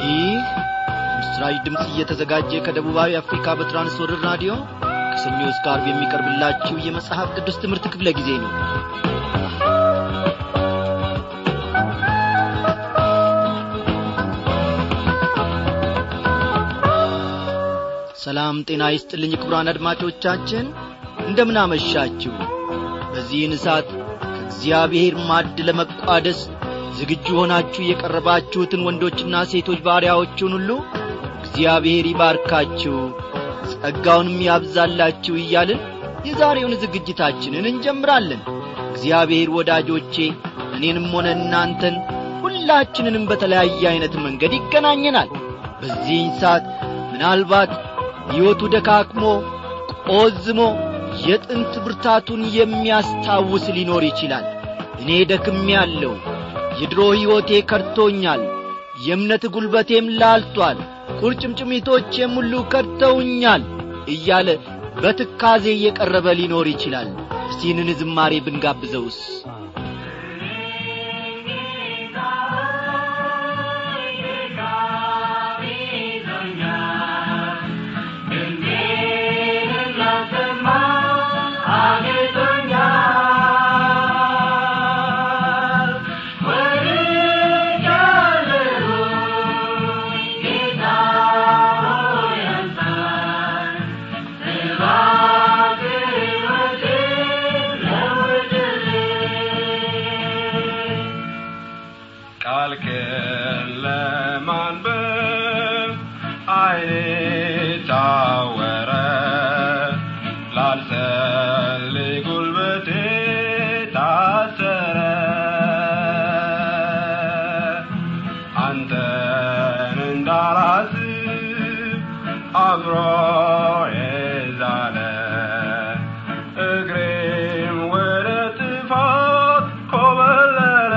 ይህ ምስራች ድምፅ እየተዘጋጀ ከደቡባዊ አፍሪካ በትራንስወርር ራዲዮ ከሰኞ እስከ አርብ የሚቀርብላችሁ የመጽሐፍ ቅዱስ ትምህርት ክፍለ ጊዜ ነው ሰላም ጤና ይስጥልኝ ክቡራን አድማጮቻችን እንደምናመሻችሁ በዚህን ሰዓት ከእግዚአብሔር ማድ ለመቋደስ ዝግጁ ሆናችሁ የቀረባችሁትን ወንዶችና ሴቶች ባሪያዎቹን ሁሉ እግዚአብሔር ይባርካችሁ ጸጋውንም ያብዛላችሁ እያልን የዛሬውን ዝግጅታችንን እንጀምራለን እግዚአብሔር ወዳጆቼ እኔንም ሆነ እናንተን ሁላችንንም በተለያየ ዐይነት መንገድ ይገናኘናል በዚህኝ ሰዓት ምናልባት ሕይወቱ ደካክሞ ቆዝሞ የጥንት ብርታቱን የሚያስታውስ ሊኖር ይችላል እኔ ደክም ያለው የድሮ ሕይወቴ ከድቶኛል የእምነት ጒልበቴም ላልቷል ቁርጭምጭሚቶቼም ሁሉ ከድተውኛል እያለ በትካዜ እየቀረበ ሊኖር ይችላል እስቲንን ዝማሬ ብንጋብዘውስ ቃልህን ለማንበብ ዓይኔ ታወረ ላልጸልይ ጉልበቴ ታሰረ አንተን እንዳላስብ አእምሮዬ ዛለ እግሬም ወደ ጥፋት ኮበለለ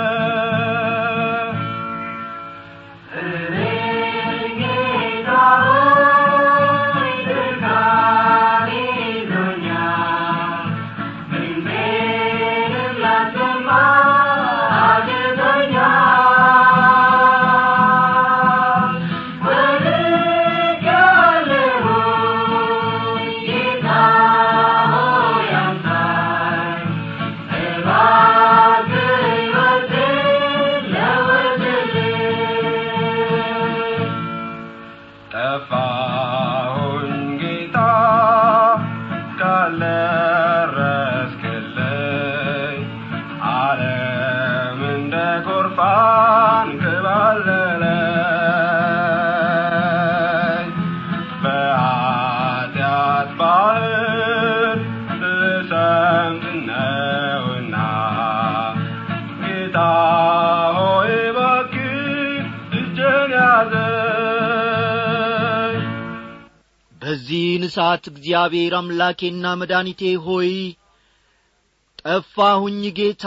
ጠፋሁኝ ጌታ ካልደረስክልኝ ዓለም እንደ ጎርፍ አንከባለለኝ በኃጢአት ባህር ልሰምጥ ነውና ጌታ ሆይ እባክህ እጄን ያዘኝ በዚህን ሰዓት እግዚአብሔር አምላኬና መድኃኒቴ ሆይ ጠፋሁኝ ጌታ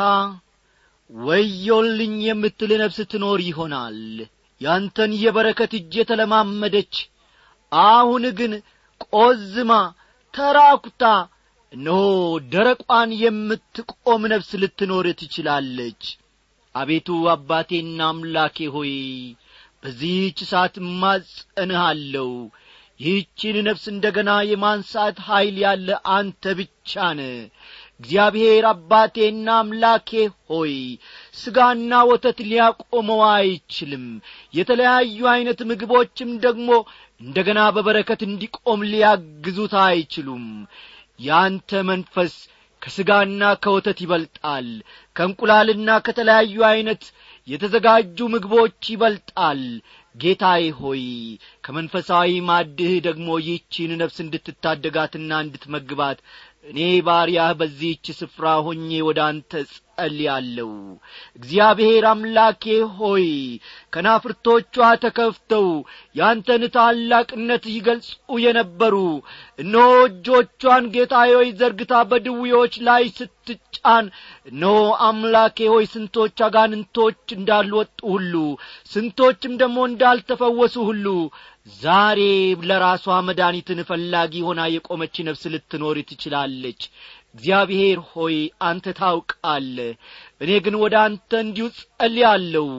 ወዮልኝ የምትል ነፍስ ትኖር ይሆናል ያንተን የበረከት እጅ የተለማመደች አሁን ግን ቆዝማ ተራኩታ እነሆ ደረቋን የምትቆም ነፍስ ልትኖር ትችላለች አቤቱ አባቴና አምላኬ ሆይ በዚህች ሰዓት እማጸንሃለሁ ይህችን ነፍስ እንደ ገና የማንሳት ኀይል ያለ አንተ ብቻ ነ እግዚአብሔር አባቴና አምላኬ ሆይ ሥጋና ወተት ሊያቆመው አይችልም የተለያዩ ዐይነት ምግቦችም ደግሞ እንደ ገና በበረከት እንዲቆም ሊያግዙት አይችሉም ያንተ መንፈስ ከሥጋና ከወተት ይበልጣል ከእንቁላልና ከተለያዩ ዐይነት የተዘጋጁ ምግቦች ይበልጣል ጌታዬ ሆይ ከመንፈሳዊ ማድህ ደግሞ ይህቺን ነፍስ እንድትታደጋትና እንድትመግባት እኔ ባሪያህ በዚህች ስፍራ ሆኜ ወደ አንተ ጸልያለሁ እግዚአብሔር አምላኬ ሆይ ከናፍርቶቿ ተከፍተው ያንተን ታላቅነት ይገልጹ የነበሩ እነሆ እጆቿን ጌታዬ ሆይ ዘርግታ በድውዮች ላይ ስትጫን እነሆ አምላኬ ሆይ ስንቶች አጋንንቶች እንዳልወጡ ሁሉ ስንቶችም ደግሞ እንዳልተፈወሱ ሁሉ ዛሬ ለራሷ መድኃኒትን ፈላጊ ሆና የቆመች ነፍስ ልትኖር ትችላለች እግዚአብሔር ሆይ አንተ ታውቃለ እኔ ግን ወደ አንተ እንዲሁ ጸልያለሁ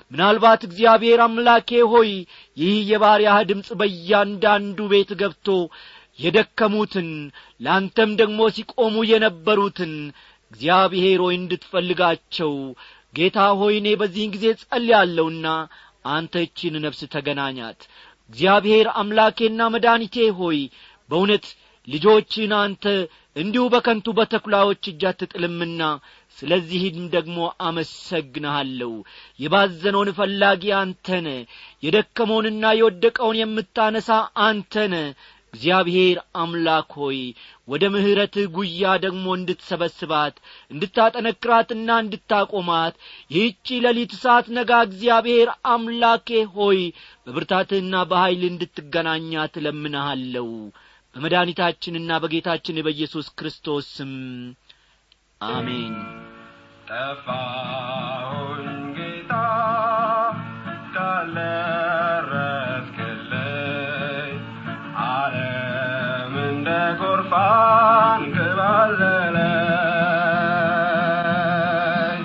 ምናልባት እግዚአብሔር አምላኬ ሆይ ይህ የባሪያህ ድምፅ በእያንዳንዱ ቤት ገብቶ የደከሙትን ለአንተም ደግሞ ሲቆሙ የነበሩትን እግዚአብሔር ሆይ እንድትፈልጋቸው ጌታ ሆይ እኔ በዚህን ጊዜ ጸልያለሁና አንተ እቺን ነፍስ ተገናኛት እግዚአብሔር አምላኬና መድኃኒቴ ሆይ በእውነት ልጆችን አንተ እንዲሁ በከንቱ በተኩላዎች እጅ አትጥልምና ስለዚህም ደግሞ አመሰግንሃለሁ የባዘነውን ፈላጊ አንተነ የደከመውንና የወደቀውን የምታነሳ አንተነ እግዚአብሔር አምላክ ሆይ ወደ ምሕረትህ ጉያ ደግሞ እንድትሰበስባት እንድታጠነክራትና እንድታቆማት ይህቺ ሌሊት ሰዓት ነጋ እግዚአብሔር አምላኬ ሆይ በብርታትህና በኀይል እንድትገናኛት እለምንሃለሁ በመድኃኒታችንና በጌታችን በኢየሱስ ክርስቶስ ስም አሜን ጠፋሁኝ ጌታ ካልደረስክልኝ ዓለም እንደ ጎርፋን ክባለለኝ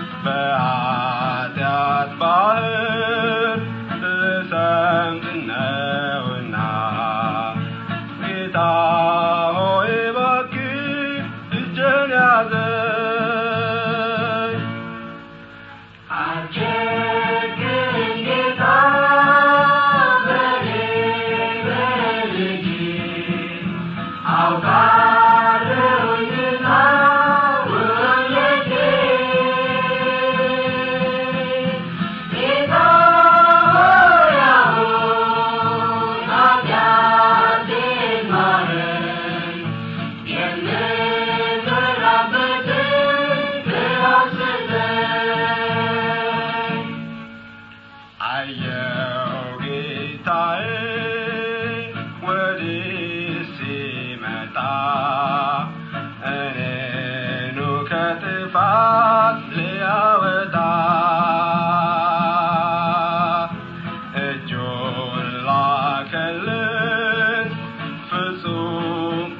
በኃጢአት ባህር ልሰምጥ ነውና ጌታ ሆይ እባክህ እጄን ያዘኝ አየው ጌታዬ ወዲህ ሲመጣ እኔኑ ከጥፋት ሊያወጣ እጁን ላከልን ፍጹም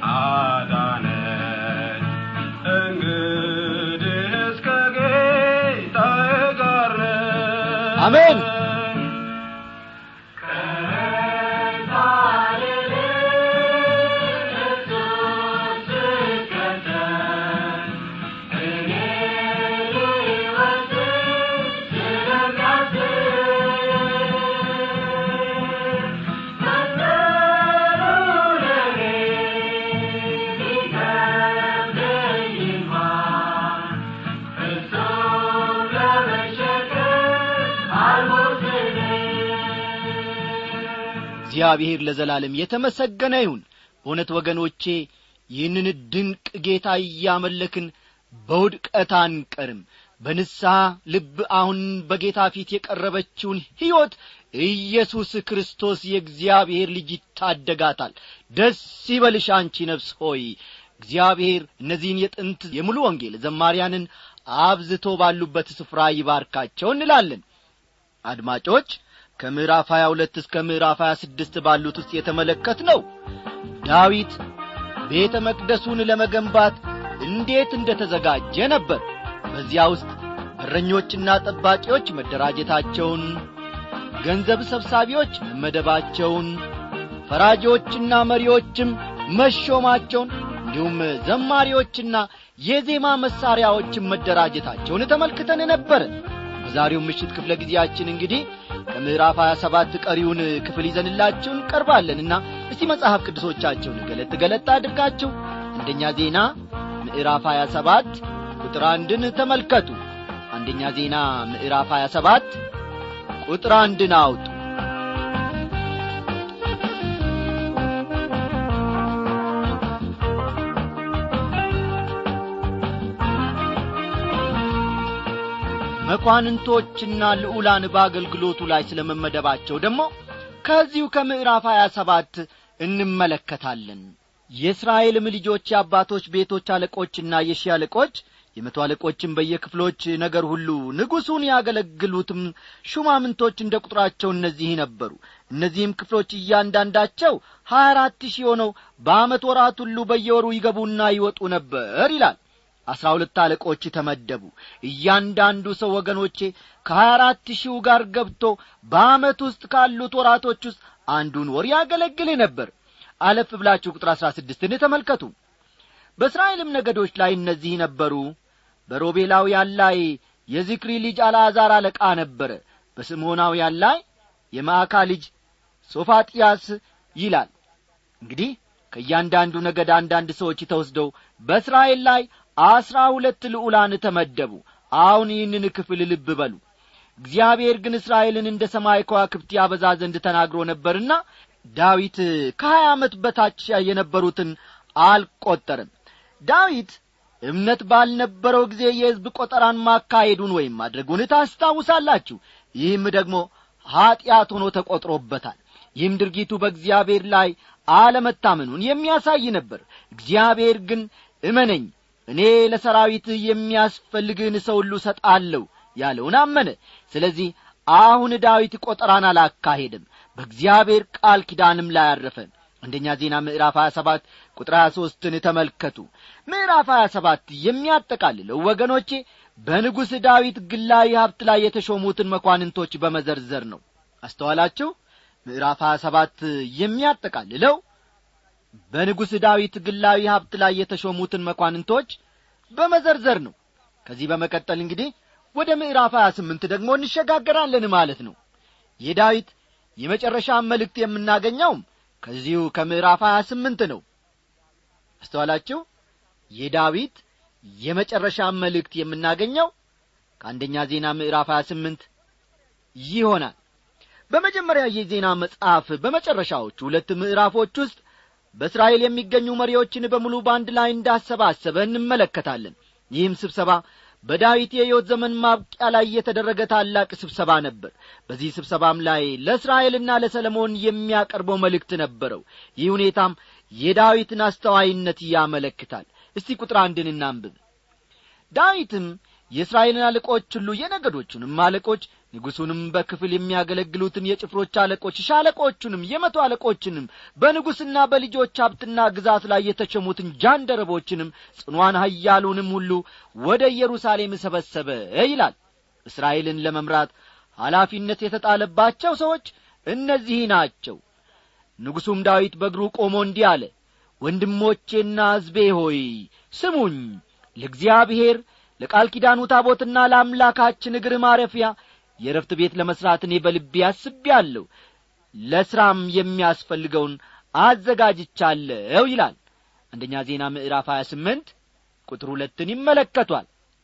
አዳነኝ እንግዲህ እስከ ጌታዬ ጋር ነኝ። አሜን። እግዚአብሔር ለዘላለም የተመሰገነ ይሁን በእውነት ወገኖቼ ይህንን ድንቅ ጌታ እያመለክን በውድቀት አንቀርም በንስሐ ልብ አሁን በጌታ ፊት የቀረበችውን ሕይወት ኢየሱስ ክርስቶስ የእግዚአብሔር ልጅ ይታደጋታል ደስ ይበልሽ አንቺ ነፍስ ሆይ እግዚአብሔር እነዚህን የጥንት የሙሉ ወንጌል ዘማሪያንን አብዝቶ ባሉበት ስፍራ ይባርካቸው እንላለን አድማጮች ከምዕራፍ 22 እስከ ምዕራፍ 26 ባሉት ውስጥ የተመለከት ነው ዳዊት ቤተ መቅደሱን ለመገንባት እንዴት እንደ ተዘጋጀ ነበር በዚያ ውስጥ እረኞችና ጠባቂዎች መደራጀታቸውን ገንዘብ ሰብሳቢዎች መመደባቸውን ፈራጆችና መሪዎችም መሾማቸውን እንዲሁም ዘማሪዎችና የዜማ መሣሪያዎችን መደራጀታቸውን ተመልክተን ነበር በዛሬው ምሽት ክፍለ ጊዜያችን እንግዲህ ከምዕራፍ 27 ቀሪውን ክፍል ይዘንላችሁ እንቀርባለንና እስቲ መጽሐፍ ቅዱሶቻቸውን ገለጥ ገለጥ አድርጋችሁ አንደኛ ዜና ምዕራፍ 27 ቁጥር አንድን ተመልከቱ አንደኛ ዜና ምዕራፍ 27 ቁጥር አንድን አውጡ መኳንንቶችና ልዑላን በአገልግሎቱ ላይ ስለ መመደባቸው ደግሞ ከዚሁ ከምዕራፍ 27 እንመለከታለን የእስራኤልም ልጆች የአባቶች ቤቶች አለቆችና የሺህ አለቆች የመቶ አለቆችም በየክፍሎች ነገር ሁሉ ንጉሡን ያገለግሉትም ሹማምንቶች እንደ ቁጥራቸው እነዚህ ነበሩ እነዚህም ክፍሎች እያንዳንዳቸው ሀያ አራት ሺህ ሆነው በዓመት ወራት ሁሉ በየወሩ ይገቡና ይወጡ ነበር ይላል አሥራ ሁለት አለቆች ተመደቡ እያንዳንዱ ሰው ወገኖቼ ከሀያ አራት ሺው ጋር ገብቶ በአመት ውስጥ ካሉት ወራቶች ውስጥ አንዱን ወር ያገለግል ነበር አለፍ ብላችሁ ቁጥር አሥራ ስድስትን ተመልከቱ በእስራኤልም ነገዶች ላይ እነዚህ ነበሩ በሮቤላውያን ላይ የዚክሪ ልጅ አልዓዛር አለቃ ነበረ በስምዖናውያን ላይ የማዕካ ልጅ ሶፋጥያስ ይላል እንግዲህ ከእያንዳንዱ ነገድ አንዳንድ ሰዎች ተወስደው በእስራኤል ላይ አስራ ሁለት ልዑላን ተመደቡ አሁን ይህንን ክፍል ልብ በሉ እግዚአብሔር ግን እስራኤልን እንደ ሰማይ ከዋክብት ያበዛ ዘንድ ተናግሮ ነበርና ዳዊት ከሀያ ዓመት በታች የነበሩትን አልቈጠርም ዳዊት እምነት ባልነበረው ጊዜ የሕዝብ ቈጠራን ማካሄዱን ወይም ማድረጉን ታስታውሳላችሁ ይህም ደግሞ ኀጢአት ሆኖ ተቈጥሮበታል ይህም ድርጊቱ በእግዚአብሔር ላይ አለመታመኑን የሚያሳይ ነበር እግዚአብሔር ግን እመነኝ እኔ ለሰራዊትህ የሚያስፈልግህን ሰው ሁሉ ሰጣለሁ ያለውን አመነ ስለዚህ አሁን ዳዊት ቈጠራን አላካሄድም በእግዚአብሔር ቃል ኪዳንም ላይ አረፈ አንደኛ ዜና ምዕራፍ 27 ቁጥር 23ን ተመልከቱ ምዕራፍ 27 የሚያጠቃልለው ወገኖቼ በንጉሥ ዳዊት ግላዊ ሀብት ላይ የተሾሙትን መኳንንቶች በመዘርዘር ነው አስተዋላችሁ ምዕራፍ 27 የሚያጠቃልለው በንጉሥ ዳዊት ግላዊ ሀብት ላይ የተሾሙትን መኳንንቶች በመዘርዘር ነው ከዚህ በመቀጠል እንግዲህ ወደ ምዕራፍ 28 ደግሞ እንሸጋገራለን ማለት ነው የዳዊት የመጨረሻ መልእክት የምናገኘውም ከዚሁ ከምዕራፍ 28 ነው አስተዋላችሁ የዳዊት የመጨረሻ መልእክት የምናገኘው ከአንደኛ ዜና ምዕራፍ 28 ይሆናል በመጀመሪያ የዜና መጽሐፍ በመጨረሻዎቹ ሁለት ምዕራፎች ውስጥ በእስራኤል የሚገኙ መሪዎችን በሙሉ በአንድ ላይ እንዳሰባሰበ እንመለከታለን ይህም ስብሰባ በዳዊት የሕይወት ዘመን ማብቂያ ላይ የተደረገ ታላቅ ስብሰባ ነበር በዚህ ስብሰባም ላይ ለእስራኤልና ለሰለሞን የሚያቀርበው መልእክት ነበረው ይህ ሁኔታም የዳዊትን አስተዋይነት ያመለክታል እስቲ ቁጥር አንድን እናንብብ ዳዊትም የእስራኤልን አለቆች ሁሉ የነገዶቹንም አለቆች ንጉሡንም በክፍል የሚያገለግሉትን የጭፍሮች አለቆች ሻለቆቹንም የመቶ አለቆችንም በንጉሥና በልጆች ሀብትና ግዛት ላይ የተሸሙትን ጃንደረቦችንም ጽኗን ሀያሉንም ሁሉ ወደ ኢየሩሳሌም ሰበሰበ ይላል እስራኤልን ለመምራት ኃላፊነት የተጣለባቸው ሰዎች እነዚህ ናቸው ንጉሡም ዳዊት በእግሩ ቆሞ እንዲህ አለ ወንድሞቼና ሕዝቤ ሆይ ስሙኝ ለእግዚአብሔር ለቃል ኪዳኑ ታቦትና ለአምላካችን እግር ማረፊያ የረፍት ቤት ለመሥራት እኔ በልቤ አስቤአለሁ ለሥራም የሚያስፈልገውን አዘጋጅቻለሁ ይላል አንደኛ ዜና ምዕራፍ 28 ቁጥር ሁለትን ይመለከቷል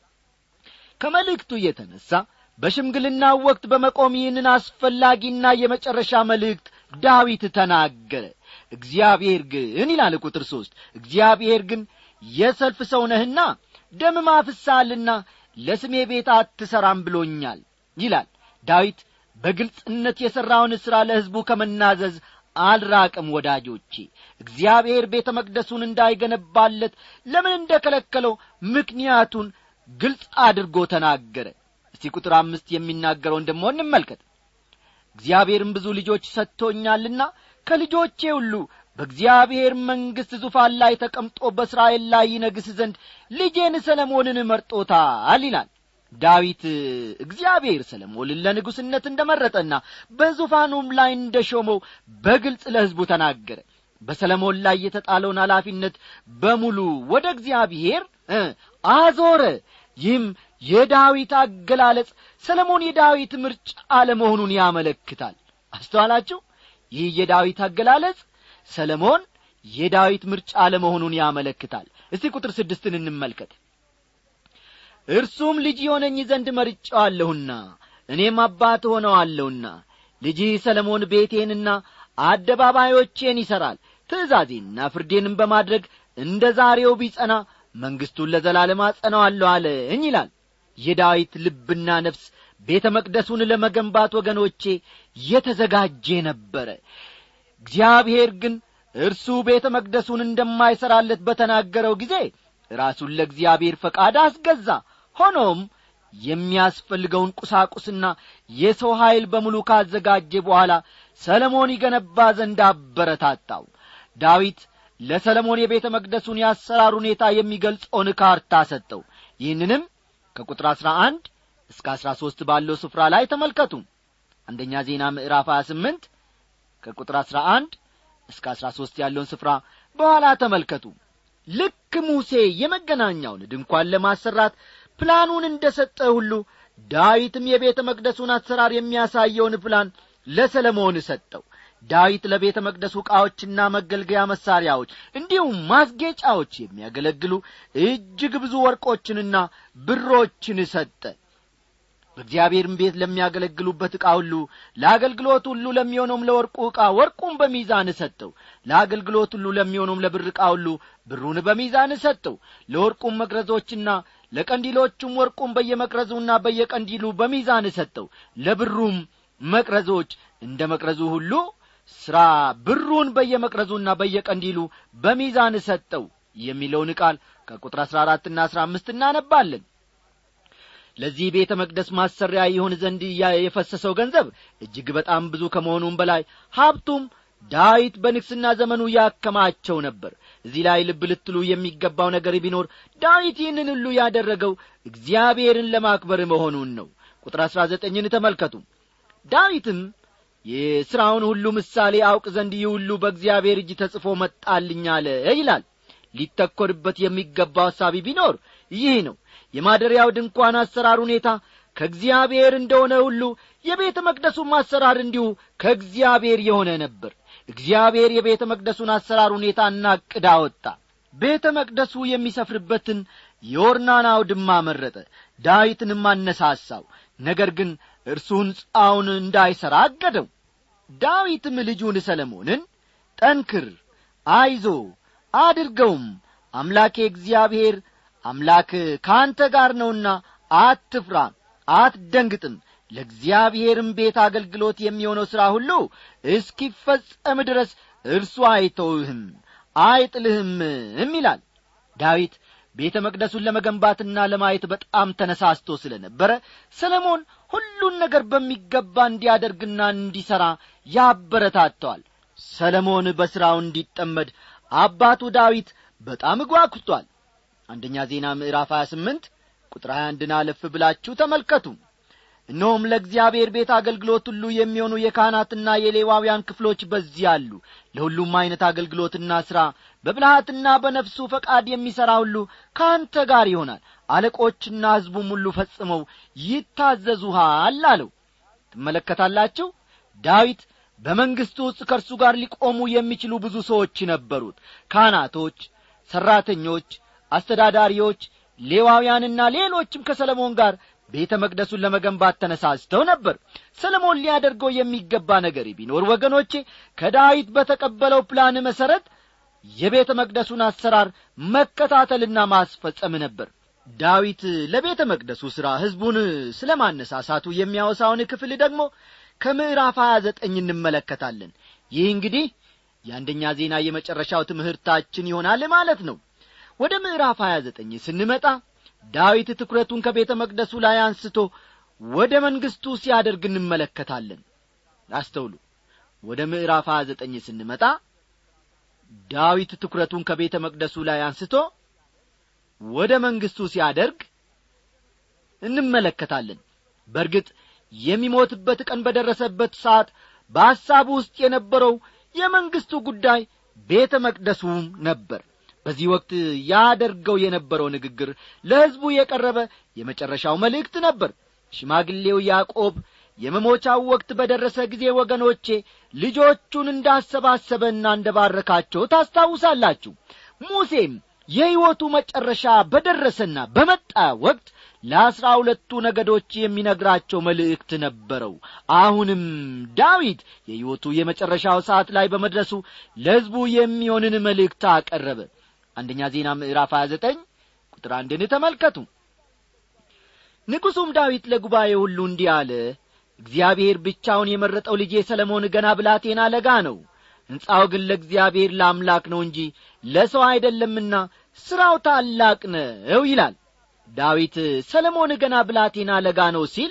ከመልእክቱ የተነሣ በሽምግልናው ወቅት በመቆም ይህንን አስፈላጊና የመጨረሻ መልእክት ዳዊት ተናገረ እግዚአብሔር ግን ይላል ቁጥር ሦስት እግዚአብሔር ግን የሰልፍ ሰው ነህና ደም ማፍሳልና ለስሜ ቤት አትሠራም ብሎኛል ይላል ዳዊት በግልጽነት የሠራውን ሥራ ለሕዝቡ ከመናዘዝ አልራቅም ወዳጆቼ እግዚአብሔር ቤተ መቅደሱን እንዳይገነባለት ለምን እንደ ከለከለው ምክንያቱን ግልጽ አድርጎ ተናገረ እስቲ ቁጥር አምስት የሚናገረውን ደሞ እንመልከት እግዚአብሔርም ብዙ ልጆች ሰጥቶኛልና ከልጆቼ ሁሉ በእግዚአብሔር መንግሥት ዙፋን ላይ ተቀምጦ በእስራኤል ላይ ይነግስ ዘንድ ልጄን ሰለሞንን መርጦታል ይላል ዳዊት እግዚአብሔር ሰለሞንን ለንጉሥነት እንደ መረጠና በዙፋኑም ላይ እንደ ሾመው በግልጽ ለሕዝቡ ተናገረ በሰለሞን ላይ የተጣለውን ኃላፊነት በሙሉ ወደ እግዚአብሔር አዞረ ይህም የዳዊት አገላለጽ ሰለሞን የዳዊት ምርጫ አለመሆኑን ያመለክታል አስተዋላችሁ ይህ የዳዊት አገላለጽ ሰለሞን የዳዊት ምርጫ አለመሆኑን ያመለክታል እስቲ ቁጥር ስድስትን እንመልከት እርሱም ልጅ የሆነኝ ዘንድ መርጫዋለሁና እኔም አባት ሆነዋለሁና ልጅህ ሰለሞን ቤቴንና አደባባዮቼን ይሠራል ትእዛዜንና ፍርዴንም በማድረግ እንደ ዛሬው ቢጸና መንግሥቱን ለዘላለም አጸናዋለሁ አለኝ ይላል የዳዊት ልብና ነፍስ ቤተ መቅደሱን ለመገንባት ወገኖቼ የተዘጋጀ ነበረ እግዚአብሔር ግን እርሱ ቤተ መቅደሱን እንደማይሠራለት በተናገረው ጊዜ ራሱን ለእግዚአብሔር ፈቃድ አስገዛ ሆኖም የሚያስፈልገውን ቁሳቁስና የሰው ኀይል በሙሉ ካዘጋጀ በኋላ ሰለሞን ይገነባ ዘንድ አበረታታው ዳዊት ለሰለሞን የቤተ መቅደሱን የአሰራር ሁኔታ የሚገልጸውን ካርታ ሰጠው ይህንንም ከቁጥር አሥራ አንድ እስከ አሥራ ሦስት ባለው ስፍራ ላይ ተመልከቱ አንደኛ ዜና ምዕራፍ ሀያ ስምንት ከቁጥር አሥራ አንድ እስከ አሥራ ሦስት ያለውን ስፍራ በኋላ ተመልከቱ ልክ ሙሴ የመገናኛውን ድንኳን ለማሰራት ፕላኑን እንደ ሰጠ ሁሉ ዳዊትም የቤተ መቅደሱን አሰራር የሚያሳየውን ፕላን ለሰለሞን ሰጠው ዳዊት ለቤተ መቅደሱ ዕቃዎችና መገልገያ መሣሪያዎች እንዲሁም ማስጌጫዎች የሚያገለግሉ እጅግ ብዙ ወርቆችንና ብሮችን ሰጠ በእግዚአብሔርም ቤት ለሚያገለግሉበት ዕቃ ሁሉ ለአገልግሎት ሁሉ ለሚሆነውም ለወርቁ ዕቃ ወርቁን በሚዛን ሰጠው ለአገልግሎት ሁሉ ለሚሆነውም ለብር ዕቃ ሁሉ ብሩን በሚዛን ሰጠው ለወርቁም መቅረዞችና ለቀንዲሎቹም ወርቁን በየመቅረዙና በየቀንዲሉ በሚዛን ሰጠው ለብሩም መቅረዞች እንደ መቅረዙ ሁሉ ሥራ ብሩን በየመቅረዙና በየቀንዲሉ በሚዛን ሰጠው የሚለውን ቃል ከቁጥር አሥራ አራትና አሥራ አምስት እናነባለን ለዚህ ቤተ መቅደስ ማሰሪያ ይሆን ዘንድ የፈሰሰው ገንዘብ እጅግ በጣም ብዙ ከመሆኑም በላይ ሀብቱም ዳዊት በንግስና ዘመኑ ያከማቸው ነበር እዚህ ላይ ልብ ልትሉ የሚገባው ነገር ቢኖር ዳዊት ይህንን ሁሉ ያደረገው እግዚአብሔርን ለማክበር መሆኑን ነው ቁጥር አሥራ ዘጠኝን ተመልከቱ ዳዊትም የሥራውን ሁሉ ምሳሌ አውቅ ዘንድ ይህ ሁሉ በእግዚአብሔር እጅ ተጽፎ መጣልኝ አለ ይላል ሊተኰርበት የሚገባው ሐሳቢ ቢኖር ይህ ነው የማደሪያው ድንኳን አሰራር ሁኔታ ከእግዚአብሔር እንደሆነ ሁሉ የቤተ መቅደሱም አሰራር እንዲሁ ከእግዚአብሔር የሆነ ነበር እግዚአብሔር የቤተ መቅደሱን አሰራር ሁኔታና ዕቅድ አወጣ ቤተ መቅደሱ የሚሰፍርበትን የኦርናን አውድማ መረጠ ዳዊትንም አነሳሳው ነገር ግን እርሱ ሕንፃውን እንዳይሠራ አገደው ዳዊትም ልጁን ሰለሞንን ጠንክር አይዞ አድርገውም አምላኬ እግዚአብሔር አምላክ ከአንተ ጋር ነውና አትፍራ አትደንግጥም ለእግዚአብሔርም ቤት አገልግሎት የሚሆነው ሥራ ሁሉ እስኪፈጸም ድረስ እርሱ አይተውህም አይጥልህምም ይላል ዳዊት ቤተ መቅደሱን ለመገንባትና ለማየት በጣም ተነሳስቶ ስለ ነበረ ሰለሞን ሁሉን ነገር በሚገባ እንዲያደርግና እንዲሠራ ያበረታተዋል ሰለሞን በሥራው እንዲጠመድ አባቱ ዳዊት በጣም ጓጉቷል አንደኛ ዜና ምዕራፍ 28 ቁጥር 21ን አለፍ ብላችሁ ተመልከቱ እነሆም ለእግዚአብሔር ቤት አገልግሎት ሁሉ የሚሆኑ የካህናትና የሌዋውያን ክፍሎች በዚህ አሉ ለሁሉም ዐይነት አገልግሎትና ሥራ በብልሃትና በነፍሱ ፈቃድ የሚሠራ ሁሉ ከአንተ ጋር ይሆናል አለቆችና ሕዝቡም ሁሉ ፈጽመው ይታዘዙሃል አለው ትመለከታላችሁ ዳዊት በመንግሥቱ ውስጥ ከእርሱ ጋር ሊቆሙ የሚችሉ ብዙ ሰዎች ነበሩት ካህናቶች ሠራተኞች አስተዳዳሪዎች ሌዋውያንና ሌሎችም ከሰለሞን ጋር ቤተ መቅደሱን ለመገንባት ተነሳስተው ነበር ሰለሞን ሊያደርገው የሚገባ ነገር ቢኖር ወገኖቼ ከዳዊት በተቀበለው ፕላን መሠረት የቤተ መቅደሱን አሰራር መከታተልና ማስፈጸም ነበር ዳዊት ለቤተ መቅደሱ ሥራ ሕዝቡን ስለ ማነሳሳቱ የሚያወሳውን ክፍል ደግሞ ከምዕራፍ ሀያ ዘጠኝ እንመለከታለን ይህ እንግዲህ የአንደኛ ዜና የመጨረሻው ትምህርታችን ይሆናል ማለት ነው ወደ ምዕራፍ ሀያ ዘጠኝ ስንመጣ ዳዊት ትኩረቱን ከቤተ መቅደሱ ላይ አንስቶ ወደ መንግሥቱ ሲያደርግ እንመለከታለን አስተውሉ ወደ ምዕራፍ ሀያ ዘጠኝ ስንመጣ ዳዊት ትኩረቱን ከቤተ መቅደሱ ላይ አንስቶ ወደ መንግሥቱ ሲያደርግ እንመለከታለን በርግጥ የሚሞትበት ቀን በደረሰበት ሰዓት በሐሳቡ ውስጥ የነበረው የመንግሥቱ ጉዳይ ቤተ መቅደሱም ነበር በዚህ ወቅት ያደርገው የነበረው ንግግር ለሕዝቡ የቀረበ የመጨረሻው መልእክት ነበር ሽማግሌው ያዕቆብ የመሞቻው ወቅት በደረሰ ጊዜ ወገኖቼ ልጆቹን እንዳሰባሰበና እንደ ባረካቸው ታስታውሳላችሁ ሙሴም የሕይወቱ መጨረሻ በደረሰና በመጣ ወቅት ለአሥራ ሁለቱ ነገዶች የሚነግራቸው መልእክት ነበረው አሁንም ዳዊት የሕይወቱ የመጨረሻው ሰዓት ላይ በመድረሱ ለሕዝቡ የሚሆንን መልእክት አቀረበ አንደኛ ዜና ምዕራፍ 29 ቁጥር አንድን ተመልከቱ ንጉሡም ዳዊት ለጉባኤ ሁሉ እንዲህ አለ እግዚአብሔር ብቻውን የመረጠው ልጄ ሰለሞን ገና ብላቴና ለጋ ነው ሕንፃው ግን ለእግዚአብሔር ለአምላክ ነው እንጂ ለሰው አይደለምና ሥራው ታላቅ ነው ይላል ዳዊት ሰለሞን ገና ብላቴና ለጋ ነው ሲል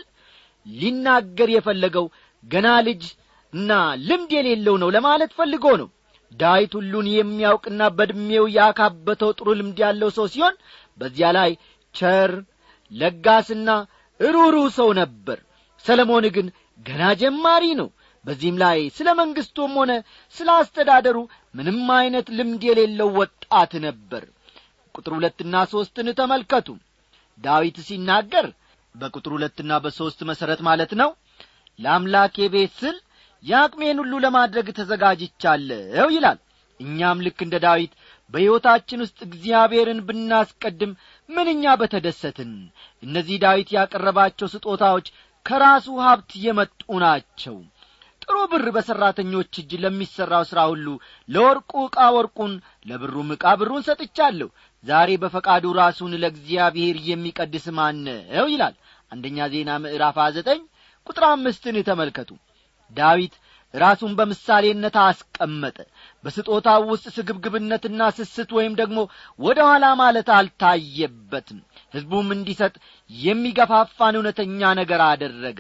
ሊናገር የፈለገው ገና ልጅ እና ልምድ የሌለው ነው ለማለት ፈልጎ ነው ዳዊት ሁሉን የሚያውቅና በዕድሜው ያካበተው ጥሩ ልምድ ያለው ሰው ሲሆን በዚያ ላይ ቸር ለጋስና ሩሩ ሰው ነበር ሰለሞን ግን ገና ጀማሪ ነው በዚህም ላይ ስለ መንግሥቱም ሆነ ስለ አስተዳደሩ ምንም ዐይነት ልምድ የሌለው ወጣት ነበር ቁጥር ሁለትና ሦስትን ተመልከቱ ዳዊት ሲናገር በቁጥር ሁለትና በሦስት መሠረት ማለት ነው ለአምላኬ ቤት ስል የአቅሜን ሁሉ ለማድረግ ተዘጋጅቻለሁ ይላል እኛም ልክ እንደ ዳዊት በሕይወታችን ውስጥ እግዚአብሔርን ብናስቀድም ምንኛ በተደሰትን እነዚህ ዳዊት ያቀረባቸው ስጦታዎች ከራሱ ሀብት የመጡ ናቸው ጥሩ ብር በሠራተኞች እጅ ለሚሠራው ሥራ ሁሉ ለወርቁ ዕቃ ወርቁን ለብሩም ዕቃ ብሩን ሰጥቻለሁ ዛሬ በፈቃዱ ራሱን ለእግዚአብሔር የሚቀድስ ማን ነው ይላል አንደኛ ዜና ምዕራፍ ዘጠኝ ቁጥር አምስትን ተመልከቱ ዳዊት ራሱን በምሳሌነት አስቀመጠ በስጦታው ውስጥ ስግብግብነትና ስስት ወይም ደግሞ ወደ ኋላ ማለት አልታየበትም ሕዝቡም እንዲሰጥ የሚገፋፋን እውነተኛ ነገር አደረገ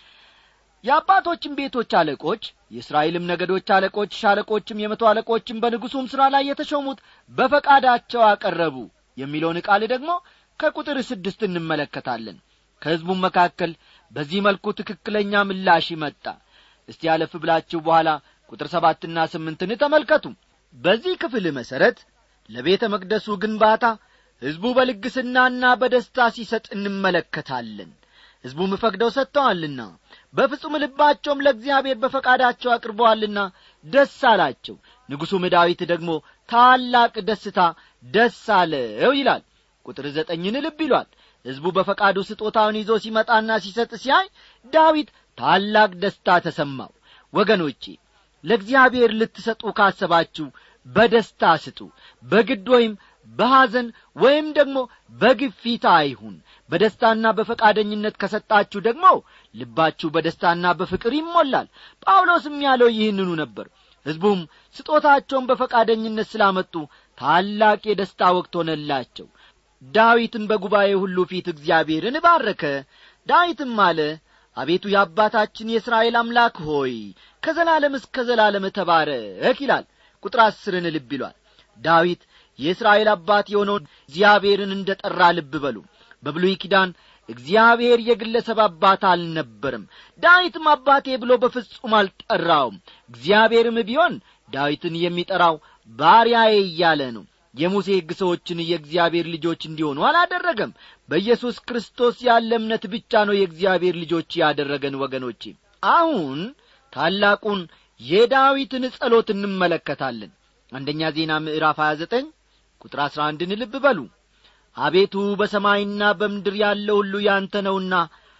የአባቶችም ቤቶች አለቆች የእስራኤልም ነገዶች አለቆች ሻለቆችም የመቶ አለቆችም በንጉሡም ሥራ ላይ የተሾሙት በፈቃዳቸው አቀረቡ የሚለውን ቃል ደግሞ ከቁጥር ስድስት እንመለከታለን ከሕዝቡም መካከል በዚህ መልኩ ትክክለኛ ምላሽ መጣ እስቲ ያለፍ ብላችሁ በኋላ ቁጥር ሰባትና ስምንትን ተመልከቱ በዚህ ክፍል መሠረት ለቤተ መቅደሱ ግንባታ ሕዝቡ በልግስናና በደስታ ሲሰጥ እንመለከታለን ሕዝቡም ፈቅደው ሰጥተዋልና በፍጹም ልባቸውም ለእግዚአብሔር በፈቃዳቸው አቅርበዋልና ደስ አላቸው ንጉሡም ዳዊት ደግሞ ታላቅ ደስታ ደስ አለው ይላል ቁጥር ዘጠኝን ልብ ይሏል ሕዝቡ በፈቃዱ ስጦታውን ይዞ ሲመጣና ሲሰጥ ሲያይ ዳዊት ታላቅ ደስታ ተሰማው ወገኖቼ ለእግዚአብሔር ልትሰጡ ካሰባችሁ በደስታ ስጡ በግድ ወይም በሐዘን ወይም ደግሞ በግፊት አይሁን በደስታና በፈቃደኝነት ከሰጣችሁ ደግሞ ልባችሁ በደስታና በፍቅር ይሞላል ጳውሎስም ያለው ይህንኑ ነበር ሕዝቡም ስጦታቸውን በፈቃደኝነት ስላመጡ ታላቅ የደስታ ወቅት ሆነላቸው ዳዊትን በጉባኤ ሁሉ ፊት እግዚአብሔርን ባረከ ዳዊትም አለ አቤቱ የአባታችን የእስራኤል አምላክ ሆይ ከዘላለም እስከ ዘላለም ተባረክ ይላል ቁጥር አስርን ልብ ይሏል ዳዊት የእስራኤል አባት የሆነው እግዚአብሔርን እንደ ጠራ ልብ በሉ በብሉይ ኪዳን እግዚአብሔር የግለሰብ አባት አልነበርም ዳዊትም አባቴ ብሎ በፍጹም አልጠራውም እግዚአብሔርም ቢሆን ዳዊትን የሚጠራው ባሪያዬ እያለ ነው የሙሴ ሕግ ሰዎችን የእግዚአብሔር ልጆች እንዲሆኑ አላደረገም በኢየሱስ ክርስቶስ ያለ እምነት ብቻ ነው የእግዚአብሔር ልጆች ያደረገን ወገኖቼ አሁን ታላቁን የዳዊትን ጸሎት እንመለከታለን አንደኛ ዜና ምዕራፍ 29 ቁጥር 11ን ልብ በሉ አቤቱ በሰማይና በምድር ያለው ሁሉ ያንተ ነውና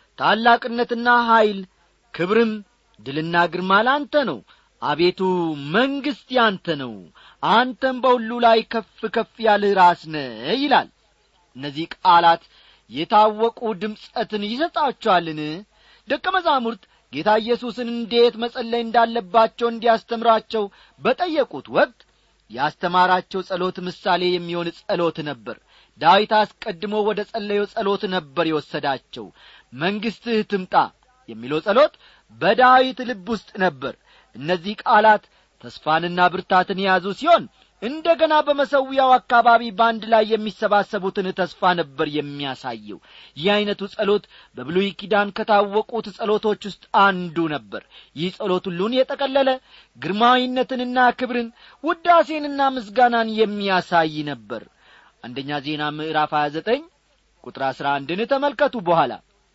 ታላቅነትና ኀይል ክብርም ድልና ግርማ ላንተ ነው አቤቱ መንግሥት ያንተ ነው አንተም በሁሉ ላይ ከፍ ከፍ ያልህ ራስ ነ ይላል እነዚህ ቃላት የታወቁ ድምፀትን ይሰጣቸዋልን ደቀ መዛሙርት ጌታ ኢየሱስን እንዴት መጸለይ እንዳለባቸው እንዲያስተምራቸው በጠየቁት ወቅት ያስተማራቸው ጸሎት ምሳሌ የሚሆን ጸሎት ነበር ዳዊት አስቀድሞ ወደ ጸለየው ጸሎት ነበር የወሰዳቸው መንግሥትህ ትምጣ የሚለው ጸሎት በዳዊት ልብ ውስጥ ነበር እነዚህ ቃላት ተስፋንና ብርታትን የያዙ ሲሆን እንደ ገና በመሰዊያው አካባቢ በአንድ ላይ የሚሰባሰቡትን ተስፋ ነበር የሚያሳየው ይህ ዐይነቱ ጸሎት በብሉይ ኪዳን ከታወቁት ጸሎቶች ውስጥ አንዱ ነበር ይህ ጸሎት ሁሉን የጠቀለለ ግርማዊነትንና ክብርን ውዳሴንና ምስጋናን የሚያሳይ ነበር አንደኛ ዜና ምዕራፍ 29 ቁጥር 11ን ተመልከቱ በኋላ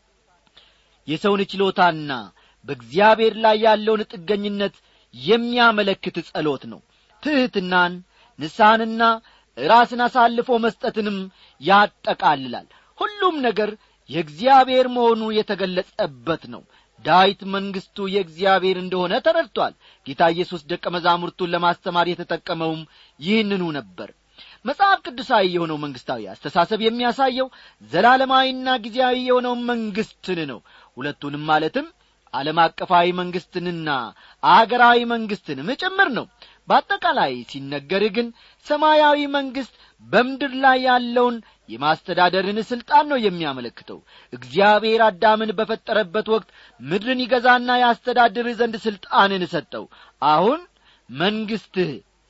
የሰውን ችሎታና በእግዚአብሔር ላይ ያለውን ጥገኝነት የሚያመለክት ጸሎት ነው ትሕትናን ንስሐንና ራስን አሳልፎ መስጠትንም ያጠቃልላል ሁሉም ነገር የእግዚአብሔር መሆኑ የተገለጸበት ነው ዳዊት መንግሥቱ የእግዚአብሔር እንደሆነ ተረድቷል ጌታ ኢየሱስ ደቀ መዛሙርቱን ለማስተማር የተጠቀመውም ይህንኑ ነበር መጽሐፍ ቅዱሳዊ የሆነው መንግሥታዊ አስተሳሰብ የሚያሳየው ዘላለማዊና ጊዜያዊ የሆነውን መንግሥትን ነው ሁለቱንም ማለትም ዓለም አቀፋዊ መንግሥትንና አገራዊ መንግሥትንም ጭምር ነው በአጠቃላይ ሲነገር ግን ሰማያዊ መንግሥት በምድር ላይ ያለውን የማስተዳደርን ሥልጣን ነው የሚያመለክተው እግዚአብሔር አዳምን በፈጠረበት ወቅት ምድርን ይገዛና ያስተዳድር ዘንድ ሥልጣንን ሰጠው አሁን መንግሥትህ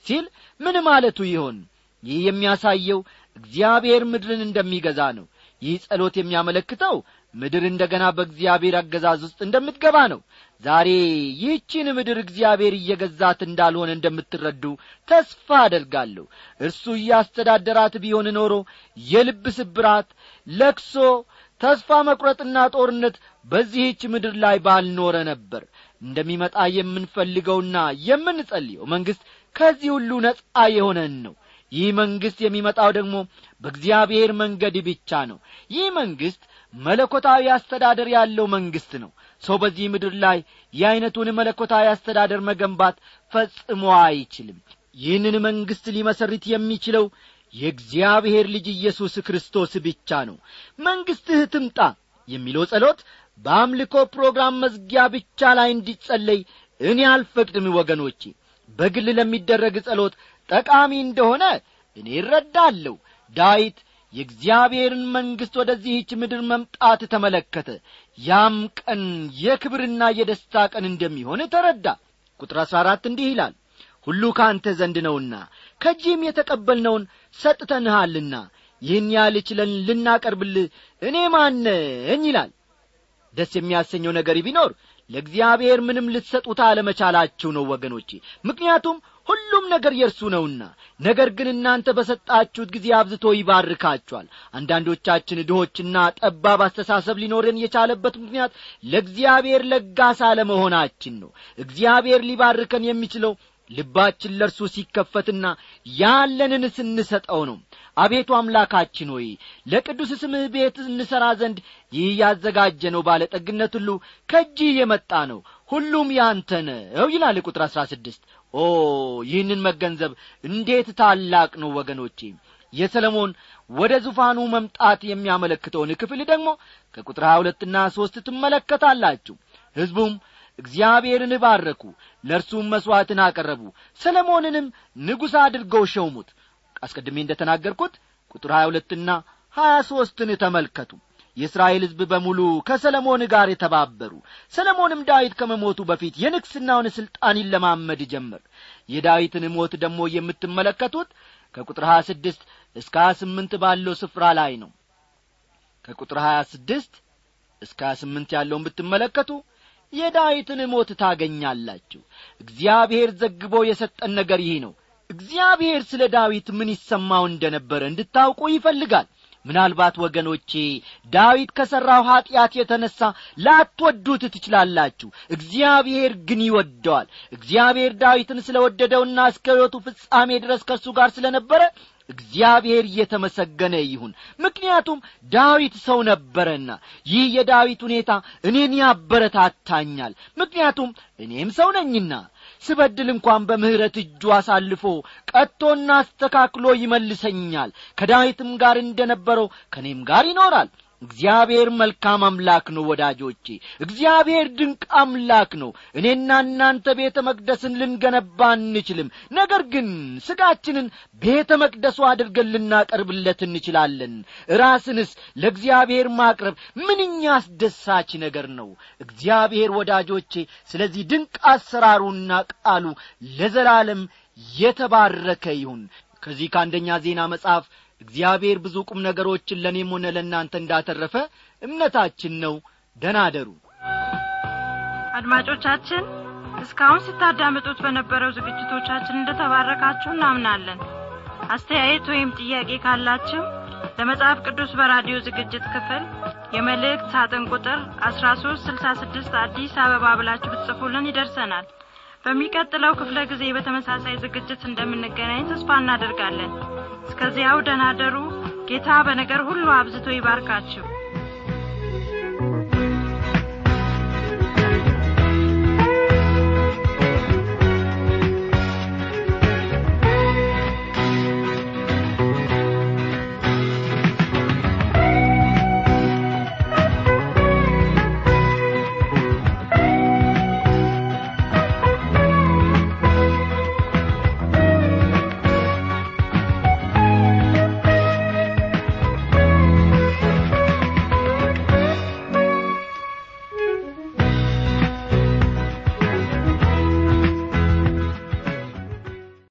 ሲል ምን ማለቱ ይሆን ይህ የሚያሳየው እግዚአብሔር ምድርን እንደሚገዛ ነው ይህ ጸሎት የሚያመለክተው ምድር እንደ ገና በእግዚአብሔር አገዛዝ ውስጥ እንደምትገባ ነው ዛሬ ይህችን ምድር እግዚአብሔር እየገዛት እንዳልሆነ እንደምትረዱ ተስፋ አደርጋለሁ እርሱ እያስተዳደራት ቢሆን ኖሮ የልብ ስብራት ለክሶ ተስፋ መቁረጥና ጦርነት በዚህች ምድር ላይ ባልኖረ ነበር እንደሚመጣ የምንፈልገውና የምንጸልየው መንግሥት ከዚህ ሁሉ ነጻ የሆነን ነው ይህ መንግሥት የሚመጣው ደግሞ በእግዚአብሔር መንገድ ብቻ ነው ይህ መንግሥት መለኮታዊ አስተዳደር ያለው መንግሥት ነው ሰው በዚህ ምድር ላይ የዐይነቱን መለኮታዊ አስተዳደር መገንባት ፈጽሞ አይችልም ይህንን መንግሥት ሊመሰርት የሚችለው የእግዚአብሔር ልጅ ኢየሱስ ክርስቶስ ብቻ ነው መንግሥትህ ትምጣ የሚለው ጸሎት በአምልኮ ፕሮግራም መዝጊያ ብቻ ላይ እንዲጸለይ እኔ አልፈቅድም ወገኖቼ በግል ለሚደረግ ጸሎት ጠቃሚ እንደሆነ እኔ እረዳለሁ ዳዊት የእግዚአብሔርን መንግሥት ወደዚህች ምድር መምጣት ተመለከተ ያም ቀን የክብርና የደስታ ቀን እንደሚሆን ተረዳ ቁጥር አሥራ አራት እንዲህ ይላል ሁሉ ከአንተ ዘንድ ነውና ከጂም የተቀበልነውን ሰጥተንሃልና ይህን ያህል ችለን ልናቀርብልህ እኔ ማነኝ ይላል ደስ የሚያሰኘው ነገር ቢኖር ለእግዚአብሔር ምንም ልትሰጡት አለመቻላችሁ ነው ወገኖቼ ምክንያቱም ሁሉም ነገር የእርሱ ነውና ነገር ግን እናንተ በሰጣችሁት ጊዜ አብዝቶ ይባርካችኋል አንዳንዶቻችን ድሆችና ጠባብ አስተሳሰብ ሊኖረን የቻለበት ምክንያት ለእግዚአብሔር ለጋስ አለመሆናችን ነው እግዚአብሔር ሊባርከን የሚችለው ልባችን ለእርሱ ሲከፈትና ያለንን ስንሰጠው ነው አቤቱ አምላካችን ሆይ ለቅዱስ ስምህ ቤት እንሠራ ዘንድ ይህ ያዘጋጀነው ባለጠግነት ሁሉ ከእጅህ የመጣ ነው ሁሉም ያንተ ነው ይላል ቁጥር አሥራ ስድስት ኦ ይህንን መገንዘብ እንዴት ታላቅ ነው ወገኖቼ የሰለሞን ወደ ዙፋኑ መምጣት የሚያመለክተውን ክፍል ደግሞ ከቁጥር ሀያ ሁለትና ሦስት ትመለከታላችሁ ሕዝቡም እግዚአብሔርን ባረኩ ለእርሱም መሥዋዕትን አቀረቡ ሰለሞንንም ንጉሥ አድርገው ሸውሙት አስቀድሜ እንደ ተናገርኩት ቁጥር ሀያ ሁለትና ሀያ ሦስትን ተመልከቱ የእስራኤል ሕዝብ በሙሉ ከሰለሞን ጋር የተባበሩ ሰለሞንም ዳዊት ከመሞቱ በፊት የንግሥናውን ሥልጣን ይለማመድ ጀመር የዳዊትን ሞት ደግሞ የምትመለከቱት ከቁጥር ሀያ ስድስት እስከ ሀያ ስምንት ባለው ስፍራ ላይ ነው ከቁጥር ሀያ ስድስት እስከ ሀያ ስምንት ያለውን ብትመለከቱ የዳዊትን ሞት ታገኛላችሁ እግዚአብሔር ዘግቦ የሰጠን ነገር ይህ ነው እግዚአብሔር ስለ ዳዊት ምን ይሰማው እንደ ነበረ እንድታውቁ ይፈልጋል ምናልባት ወገኖቼ ዳዊት ከሠራው ኀጢአት የተነሣ ላትወዱት ትችላላችሁ እግዚአብሔር ግን ይወደዋል እግዚአብሔር ዳዊትን ስለ ወደደውና እስከ ሕይወቱ ፍጻሜ ድረስ ከእርሱ ጋር ስለ ነበረ እግዚአብሔር እየተመሰገነ ይሁን ምክንያቱም ዳዊት ሰው ነበረና ይህ የዳዊት ሁኔታ እኔን ያበረታታኛል ምክንያቱም እኔም ሰው ነኝና ስበድል እንኳን በምሕረት እጁ አሳልፎ ቀጥቶና አስተካክሎ ይመልሰኛል ከዳዊትም ጋር እንደ ነበረው ከእኔም ጋር ይኖራል እግዚአብሔር መልካም አምላክ ነው ወዳጆቼ እግዚአብሔር ድንቅ አምላክ ነው እኔና እናንተ ቤተ መቅደስን ልንገነባ አንችልም ነገር ግን ሥጋችንን ቤተ መቅደሱ አድርገን ልናቀርብለት እንችላለን ራስንስ ለእግዚአብሔር ማቅረብ ምንኛ አስደሳች ነገር ነው እግዚአብሔር ወዳጆቼ ስለዚህ ድንቅ አሰራሩና ቃሉ ለዘላለም የተባረከ ይሁን ከዚህ ከአንደኛ ዜና መጽሐፍ እግዚአብሔር ብዙ ቁም ነገሮችን ለእኔም ሆነ ለእናንተ እንዳተረፈ እምነታችን ነው ደናደሩ አድማጮቻችን እስካሁን ስታዳምጡት በነበረው ዝግጅቶቻችን እንደተባረካችሁ እናምናለን አስተያየት ወይም ጥያቄ ካላችሁ ለመጽሐፍ ቅዱስ በራዲዮ ዝግጅት ክፍል የመልእክት ሳጥን ቁጥር አስራ ሶስት ስልሳ ስድስት አዲስ አበባ ብላችሁ ብትጽፉልን ይደርሰናል በሚቀጥለው ክፍለ ጊዜ በተመሳሳይ ዝግጅት እንደምንገናኝ ተስፋ እናደርጋለን እስከዚያው ደናደሩ ጌታ በነገር ሁሉ አብዝቶ ይባርካችሁ